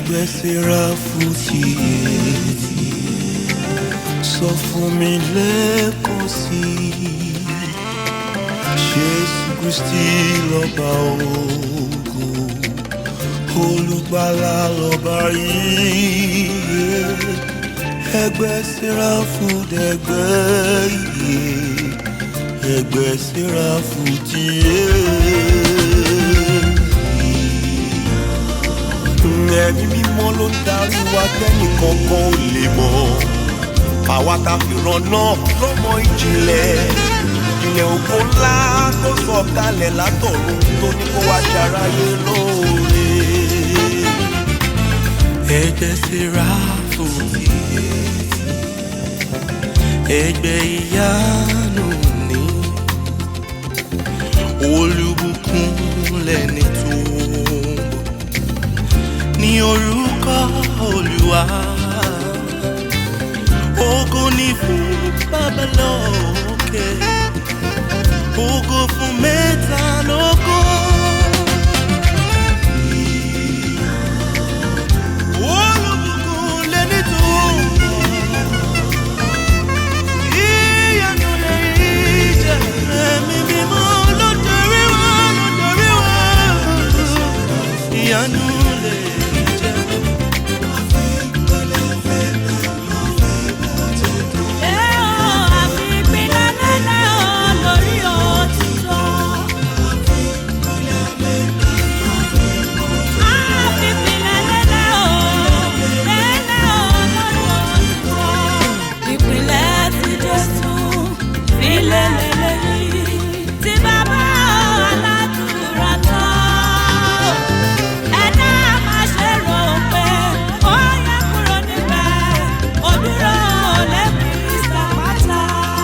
ẹgbẹ́ sẹ́ráfù tiẹ̀ sọ fún mi lẹ́ẹ̀kan sí i jésù kristi lọ́ba ògo olùgbàlà lọ́ba yìí ẹgbẹ́ sẹ́ráfù dẹgbẹ́ iye ẹgbẹ́ sẹ́ráfù tiẹ̀. ẹ̀mí mímọ́ ló ń darí wa tẹ́nì kankan ò lè mọ̀ àwa ta fi ràn náà lọ́mọ ìjìnlẹ̀ ilẹ̀ ògo ńlá tó sọ kalẹ̀ látọ̀run tó ní kó wá ṣaráyé lóore. ẹgbẹ́ sẹ́ráfù tiẹ̀ ẹgbẹ́ ìyanu ni olùbùkún lẹ́ni tó ń bọ̀ ní orúkọ olúwa ògo ni fún bàbá lókè ògo fún mẹ́ta lógo. Olùbùkún lẹ́ni tó ń bọ̀. Ìyanu lè jẹ́ ẹ̀mí mímọ́ ló darí wa, ló darí wa. Ìyanu lè jẹ́. Tí bàbá aládùúrà tán ẹ̀dá máa ṣe rò pé ó yẹ kúrò níbẹ̀ ó dúró lẹ́kùn ìsàpátá.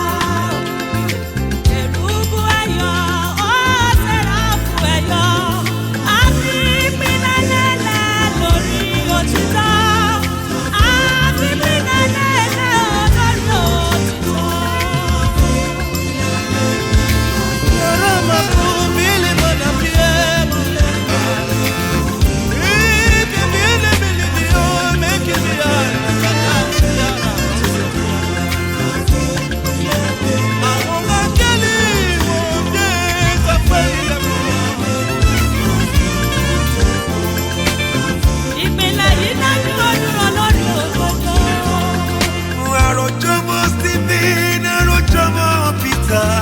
Èrúbù ẹ̀yọ̀ ó ṣẹ̀rá fún ẹ̀yọ̀ àfi ìpínlẹ̀ lẹ́lẹ̀ lórí òtítọ́. Àfi ìpínlẹ̀ lẹ́lẹ̀ lórí òtítọ́. Ìpínlẹ̀ yìí dájú ó dúró lórí òdodo. Àròjọmọ Stephen, àròjọmọ Peter,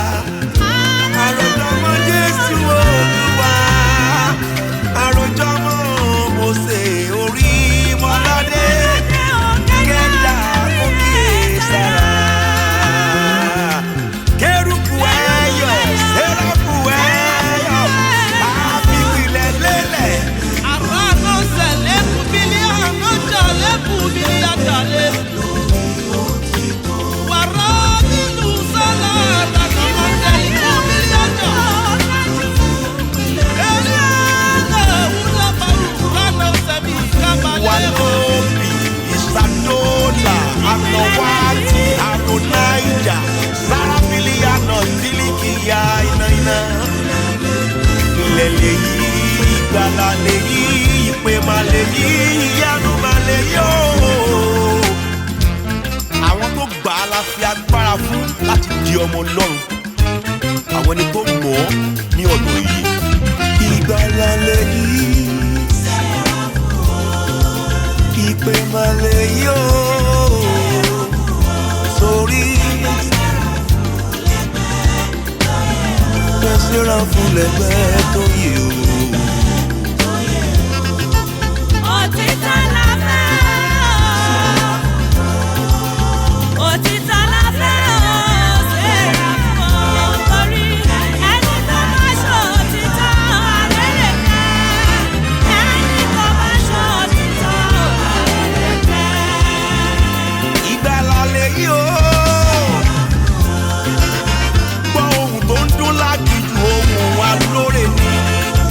àròjọmọ Jésù Olúwa, àròjọmọ Mose orí Mọ́ládé, Kẹ́ńdà Kókè Sára. Kérúbù ẹ̀yọ̀, Séráfù ẹ̀yọ̀, àfìpìlẹ̀ lélẹ̀. Wanobi, Isadola, Anowati, Aronaija, Sarafili, Anotilikiya, iná iná. Ilẹ̀ lèyí, ìgbàlà lèyí, ìpè mà lèyí, ìyanu mà lèyí ooo. Àwọn tó gbà á la fi agbára fún láti di ọmọ Ọlọ́run. Àwọn ẹni tó mọ̀ ọ́ ní ọ̀nà yìí. Ìgbàlà lèyí ìpè malẹ̀ yóò sórí. Kẹ́sìrà fún lẹ́gbẹ́ tó yẹ o. Òtítọ́ la fẹ́ o. Òtítọ́ la fẹ́ o. Ṣèrà fún o. Torí ẹni tó bá ṣe òtítọ́ alẹ́ lè fẹ́. Ẹni tó bá ṣe òtítọ́ alẹ́ lè fẹ́. Ìgbàlà lèyí o. Gbọ́ ohun tó ń dún lágìjù ohun wa lóore ni.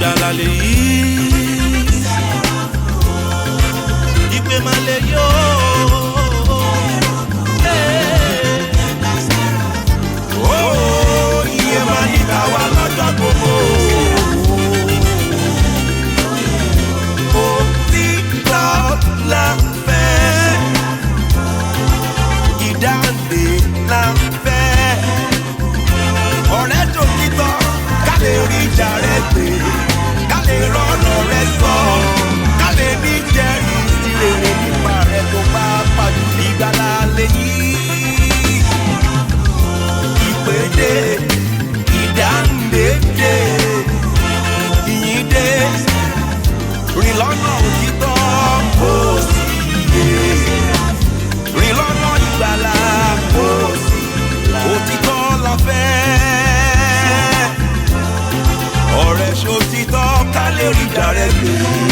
ìgbàlà lè yí. ìpè máa lè yó. Ó, iye máa ní káwa lọ́jọ́ gbogbo. Òtítọ́ la fẹ́. Ìdáǹdè la fẹ́. Ọ̀rẹ́ tòtítọ́ ká lè rí ìjà rẹ gbé. Ká lè rọ́nà rẹ sọ. Ká lè ní jẹ́rìí sí rere nípa rẹ tó bá pàdé ìgbàlá lẹ́yìn ìpèdè ìdáǹdèdè ìyíndé rìn lọ́nà òtítọ́ kò sí iye rìn lọ́nà ìgbàlà kò sí òtítọ́ la fẹ́ ọ̀rẹ́ ṣòtítọ́ ká lè rí ìjà rẹ gbé